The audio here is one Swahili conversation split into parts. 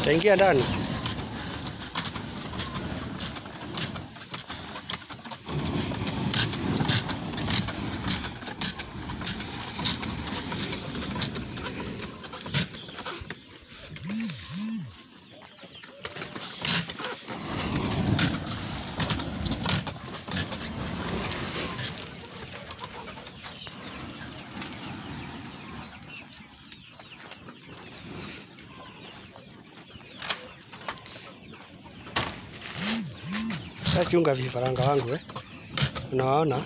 Taingia ndani. Chunga vifaranga wangu eh. Unawaona?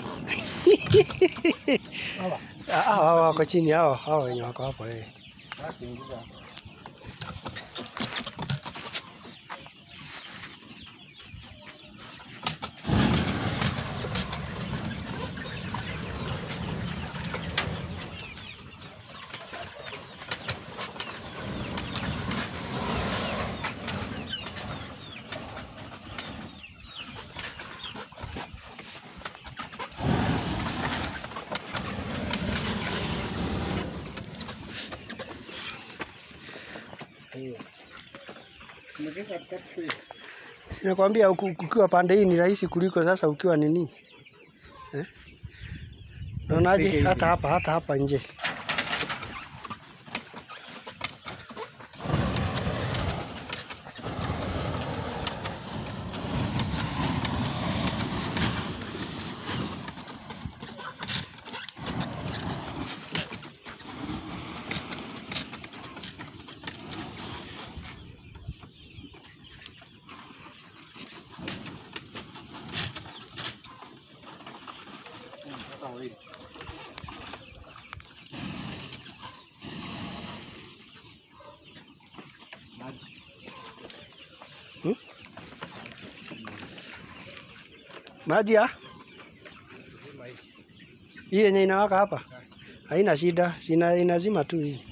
Ah, ah, hao wako chini hao, hao wenye wako hapo eh. Sinakwambia uku- ukiwa pande hii ni rahisi kuliko sasa ukiwa nini eh? Unaonaje? Hata hapa hata hapa nje maji ya hii yenye inawaka hapa haina shida, sina inazima tu hii.